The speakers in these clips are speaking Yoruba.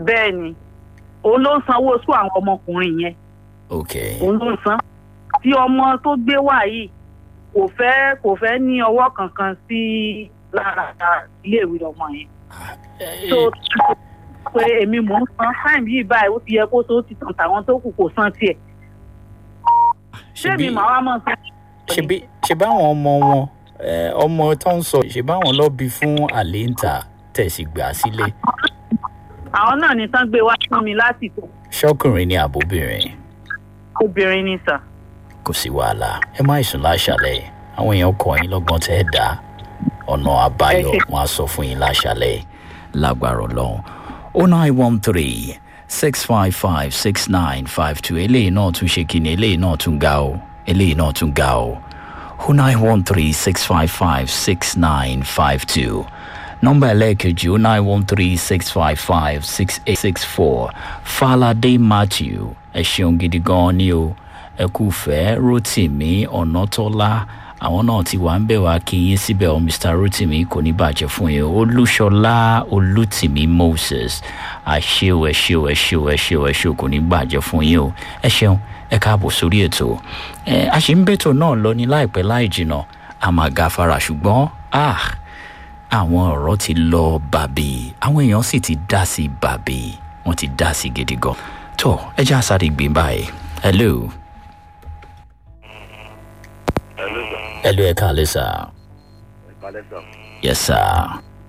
bẹ́ẹ̀ ni òun ló ń sanwó sún àwọn ọmọkùnrin yẹn ok òun ló ń san tí ọmọ tó gbé wá yìí kò fẹ́ kò fẹ́ ní ọwọ́ kankan sí lára iléèwé ọmọ yẹn tó pé èmi mò ń san time yìí báyìí ó ti yẹ kó tó ti tàn tàwọn tó kù kò san tiẹ̀ ṣé mi màá wá mọ̀ sí. ṣebí ṣe báwọn ọmọ wọn eh, ọmọ tó ń sọ ṣe báwọn lọ bí fún àléǹta tẹ̀sí gbà sílé àwọn náà ní tán gbé wá fún mi lásìkò ṣọkùnrin ní àbóbìnrin obìnrin ni sà. kò sí wàhálà ẹ má ìsùn láṣàlẹ̀ àwọn èèyàn kọ yín lọ́gbọ́n tẹ́ ẹ dá ọ̀nà àbáyọ wọn á sọ fún yín láṣàlẹ̀ lágbára ọlọ́run o nine one three six five five six nine five two eléyìí náà tún ṣe kíni eléyìí náà tún ga o eléyìí náà tún ga o o nine one three six five five six nine five two nọmba ẹlẹ́ẹ̀kejì o nine one three six five five six eight six four falade matthew ẹ ṣeun gidi gan ni o ẹ kú fẹ́ rotimi ọ̀nàtọ́lá àwọn náà ti wà ń bẹ̀ wá kí yín síbẹ̀ o mr rotimi kò ní bàjẹ́ fún yín olúṣọlá olùtìmí moses àṣewò ẹ ṣeun ẹ ṣeun ẹ ṣeun ẹ ṣeun kò ní bàjẹ́ fún yín o ẹ ṣeun ẹ káàbọ̀ sórí ètò ẹ a ṣì ń bẹ̀tò náà lọ ní láìpẹ́ láì jìnnà a máa gafara ṣùgbọ́n ah àwọn ọ̀rọ̀ ti lọ bàbí àwọn èèyàn sì ti dá sí bàbí wọ́n ti dá sí gidi gan tó ẹ jẹ́ àṣà rí gbé báyìí hello Hello, sir. hello ẹ káàlẹ́ sà Ìpàdé sọ. yes sir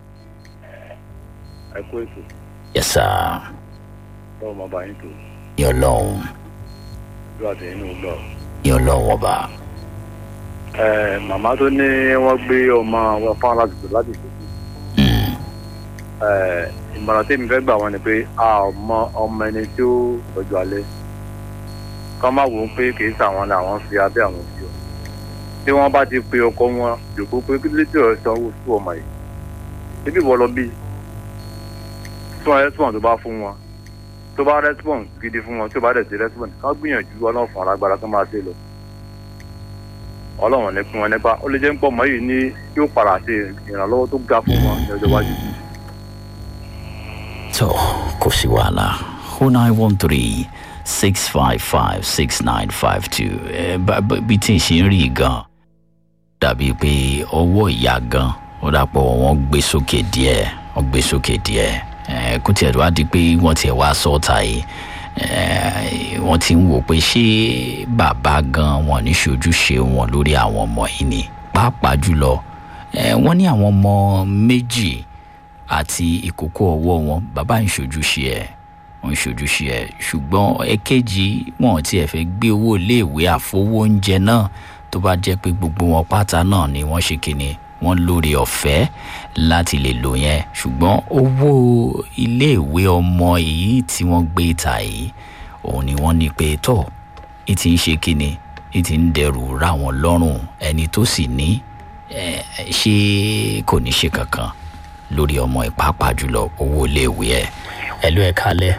Ẹ kú ètò. yes sir Lọ́wọ́ máa bá yín tó. ní ọlọ́run Ìlú àti inú lọ. ní ọlọ́run ọba Ẹ màmá tó ní wọ́n gbé ọmọ wọn fáwọn láti tó láti tó. Mm, Ẹ ìmọ̀ràn tèmi fẹ́ gbà wọ́n ni pé a ò mọ ọmọ ẹni tí ó tọ́jú alẹ́. Kọ́ má wò ó pé kì í sàwọn làwọn fi abẹ́ àwọn sí ọ. Tí wọ́n bá ti pe ọkọ wọn, jòkó pé kí ló dé ọ̀rẹ́ sanwó fún ọmọ yìí. Níbi ìwọ lọ bí. Fún rẹ́sípọ̀n tó bá fún wọn. Tó bá rẹ́sípọ̀n gidi fún wọn, tí ó bá dẹ̀ sí rẹ́sípọ̀n, ká gbìyànjú ọlọ́run fún alágbára tó máa ṣe lọ. Ọlọ́run ní fún wọn nípa. Ó lè jẹ́ ń pọ̀ mọ́ yìí ní yóò padà ṣe ìrànlọ́wọ́ tó ga fún wọn ní ọjọ́ iwájú. tó kò sí wàhálà o nine one three six five five six nine five two ẹ bá bá- bí tí ì ṣe ń rí i gan dàbí pé ọwọ́ ìyá gan ó dàpọ̀ wọ́n gbé sókè díẹ̀ wọ́n gbé sókè díẹ̀ ẹ kó tiẹ̀ wá di pé wọ́n tiẹ̀ wá sọ́ọ̀tà yìí ẹ wọ́n ti ń wò pé ṣé bàbá gan wọn ní ṣojúṣe wọn lórí àwọn ọmọ yìí ni pàápàá jùlọ ẹ wọ́n ní àwọn ọmọ méjì àti ìkókó ọwọ́ wọn bàbá ń ṣojúṣe ẹ̀ ń ṣojúṣe ẹ̀ ṣùgbọ́n ẹ̀kejì wọn ti ẹ̀ fẹ́ gbé owó iléèwé àfowó oúnjẹ náà tó bá jẹ́ pé gbogbo wọn pátá náà ni wọ́n ṣe kíni wọ́n lórí ọ̀fẹ́ láti lè lò yẹn ṣùgbọ́n owó iléèwé ọmọ yìí tí wọ́n gbé ta yìí òun ni wọ́n ní pé tọ́ ì ti ń ṣe kíni ì ti ń dẹrù ra wọn lọ́rùn ẹni tó sì ní ẹ, ṣé kò ní ṣe kankan lórí ọmọ ìpápá jùlọ owó iléèwé ẹ ẹ ló ẹ kálẹ.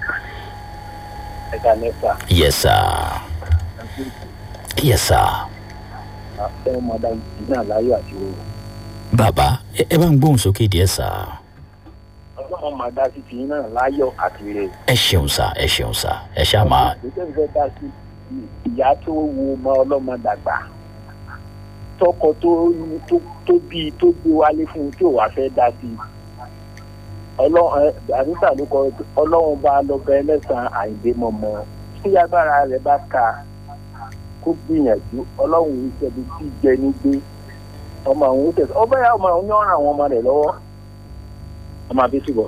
Ẹ ká nẹ́fà. yes sir yes sir Àfẹ́ ọmọdé náà láyọ̀ àti owó. bàbá ẹ ẹ bá ń gbóhùn sókè díẹ sá Ọlọ́run máa dá sí ti náà láyọ̀ àti rẹ̀. ẹ ṣeun sá ẹ ṣeun sá ẹ ṣáà máa ìgbésẹ̀ fẹ́ dá sí ìyá tó wo ọmọ ọlọ́mọ dàgbà tọkọ tó tó tó bí tó gbé wálé fún un tí ò wá fẹ́ dá sí ọlọ́run àdúgbà ló kọ ọlọ́run bá lọ́bẹ ẹlẹ́sàn àìdè mọ̀mọ́ tí agbára rẹ̀ bá ka kó gbìyànjú ọlọ́run ìṣẹ́bi tí jẹ ní gbé ọmọ àwọn oṣù ọbẹ̀ yà ọmọ àwọn yọ̀ọ̀ràn àwọn ọmọ rẹ̀ lọ́wọ́ ọmọ abẹ́sùbọ̀.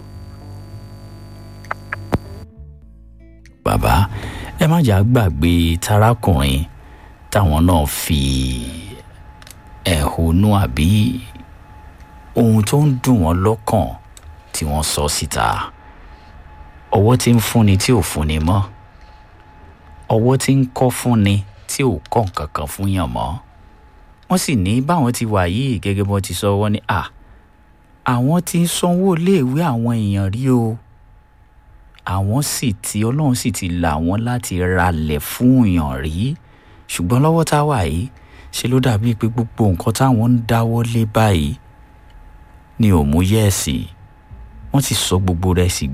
bàbá ẹ má jà gbàgbé tarakùnrin táwọn náà fi ẹ̀hónú àbí ohun tó ń dùn wọ́n lọ́kàn tí wọ́n sọ síta ọwọ́ tí ń fúnni tí ò fúnni mọ́ ọwọ́ tí ń kọ́ fúnni tí ò kọ́ nǹkan kan fún yàn mọ́ wọ́n sì ní báwọn ti wà yìí gẹ́gẹ́ bọ́n ti sọ wọ́n ní à àwọn ti ń sanwó iléèwé àwọn èèyàn rí o àwọn sì ti ọlọ́run sì ti là wọ́n láti ralẹ̀ fún èèyàn rí ṣùgbọ́n lọ́wọ́ tá a wà yìí ṣe ló dàbíi pé gbogbo nǹkan táwọn ń dáwọ́ lé báyìí ni ò mú yẹ́ẹ̀sì wọ́n ti sọ gbogbo rẹ̀ sí